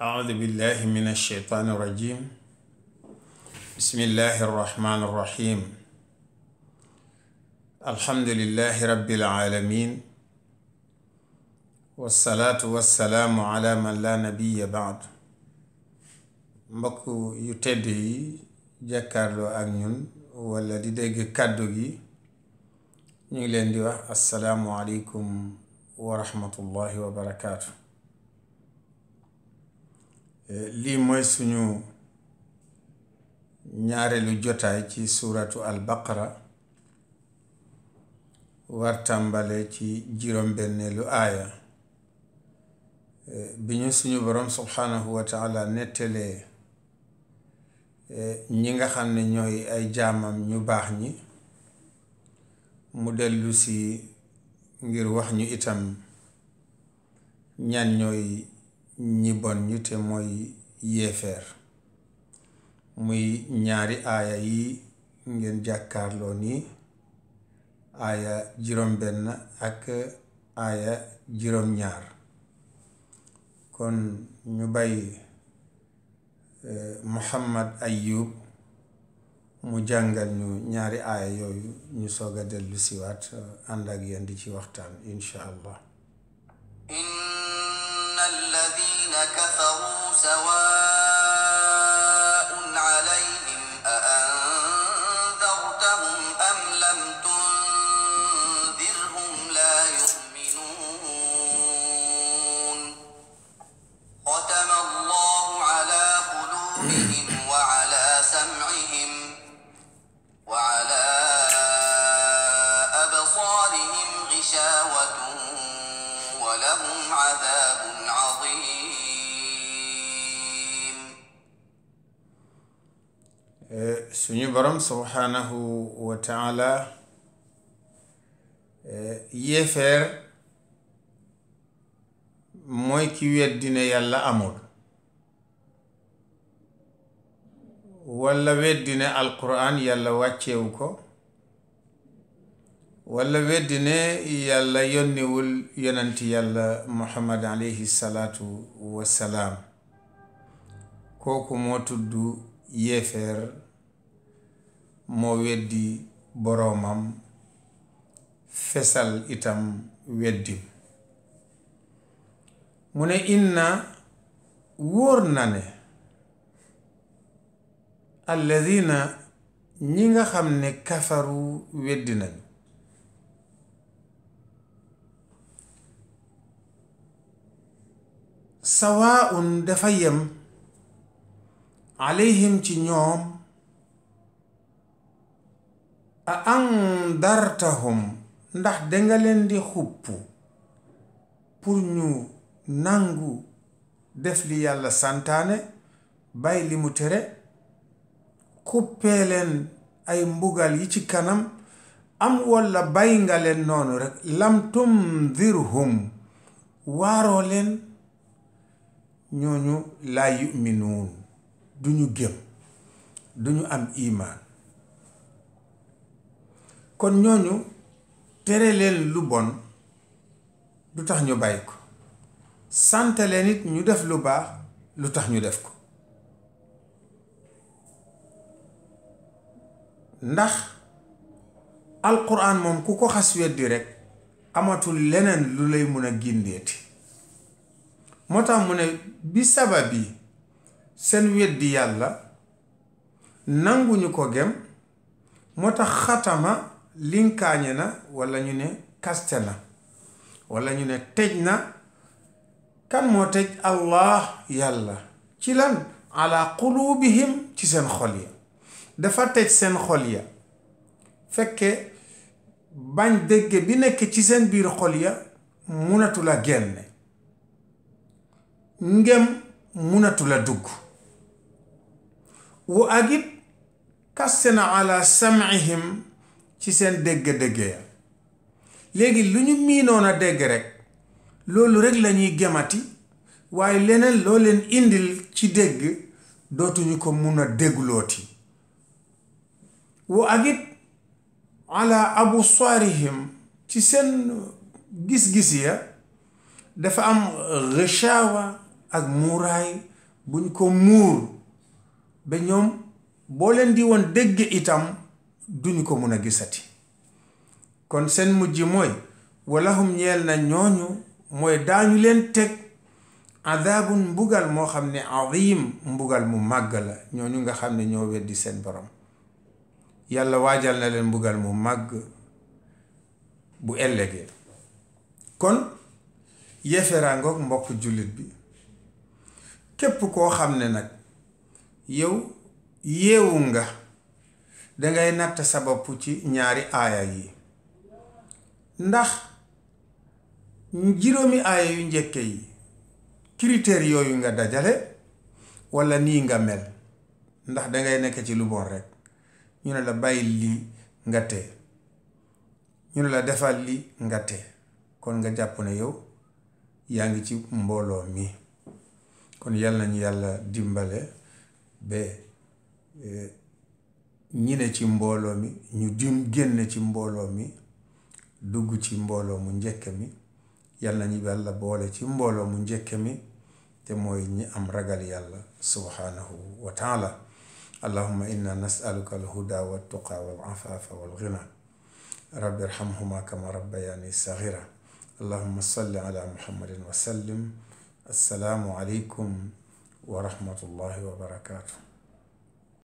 أعوذ بالله من الشيطان الرجيم بسم الله الرحمن الرحيم الحمد لله رب العالمين والصلاة والسلام على من لا نبي بعد mbokk yu tedd yi jàkkaarloo ak ñun walla di dégg kàddu gi ñu ngi leen di wax assalaamu aleykum wa rahmatullahi wa barakaatu lii mooy suñu ñaareelu jotaay ci suuratu al baqara war tàmbale ci juróom-benneelu aaya bi ñu suñu boroom subhaanahu wa taala nettalee ñi nga xam ne ñooy ay jaamam ñu baax ñi mu dellu si ngir wax ñu itam ñan ñooy ñi bon ñu te mooy yéefeer muy ñaari aaya yi ngeen jàkkaarloo nii aaya juróom-benn ak aaya juróom-ñaar kon ñu bàyyi Muhammad Ayub mu jàngal ñu ñaari aaya yooyu ñu soog a dellu siwaat ànd ak yéen di ci waxtaan insha allah inna alladina kafaru sawaun alayhim a andartahum am lam tundirhum la yu'minun ختم الله على قلوبهم وعلى سمعهم وعلى أبصارهم غشاوة ولهم عذاب عظيم suñu borom subhaanahu wa taala yéefeer mooy ki weddi ne yàlla amul walla weddi ne alquran yàlla wàccewu ko walla weddi ne yàlla yónniwul yonanti yàlla muhammad alayhi salaatu wassalaam kooku moo tudd yéefeer moo weddi boroomam fesal itam weddim mu ne inna wóor na ne alladina ñi nga xam ne kafaru weddi nañu sawaun dafa yem alayhim ci ñoom a andartahum ndax danga leen di xupp pour ñu nangu def li yàlla santaane bàyyi li mu tere xuppee leen ay mbugal yi ci kanam am walla bàyyi nga leen noonu rekk lam tundirhum waaroo leen ñooñu laa yuminuun duñu gëm duñu am imaan kon ñooñu tere leen lu bon lu tax ñu bàyyi ko sant leen it ñu def lu baax lu tax ñu def ko ndax alquran moom ku ko xas weddi rekk amatul leneen lu lay mun a gindeeti moo tax mu ne bi sabab yi seen weddi yàlla nanguñu ko gem moo tax xatama linkaañe na walla ñu ne kaste na walla ñu ne tëj na kan moo tëj allah yàlla ci lan ala qulubihim ci seen xol ya dafa tëj seen xol ya fekke bañ dégg bi nekk ci seen biir xol ya munatu la génne ngem munatu la dugg wu agit kaste na ala sam'ihim ci seen dégg-dégg ya léegi lu ñu miinoon a dégg rekk loolu rekk lañuy gemati waaye leneen loo leen indil ci dégg dootuñu ko mun a dégglooti wu agit ala absaarihim ci seen gis-gis ya dafa am rëchaawa ak muuraay buñ ko muur ba ñoom boo leen di woon dégg itam duñu ko mun a gisati kon seen mujj mooy walahum ñeel na ñooñu mooy daañu leen teg adaabun mbugal moo xam ne azim mbugal mu màgg la ñooñu nga xam ne ñoo weddi seen borom yàlla waajal na leen mbugal mu màgg bu ëllëgee kon yéeferaangoog mbokk jullit bi képp koo xam ne nag yow yeewu nga dangay natt sa bopp ci ñaari aaya yi ndax juróomi aaya yu njëkke yi critères yooyu nga dajale walla nii nga mel ndax dangay nekk ci lu bon rekk ñu ne la bàyyi lii nga tee ñu ne la defal li nga tee kon nga jàpp ne yow yaa ngi ci mbooloo mi kon yal nañu yàlla dimbale ba ñi ne ci mbooloo mi ñu dim génn ci mbooloo mi dugg ci mbooloo mu njëkk mi yal nañu yàlla boole ci mbooloo mu njëkk mi te mooy ñi am ragal yàlla subhanahu wa taala allahumma inna nasaluka alhuda waltuqa walafafa walghina rabbi irhamhuma kama rabbayani saghira allahumma salli ala muhammadin wa sallim assalaamu aleykum wa rahmatullahi wa barakatuh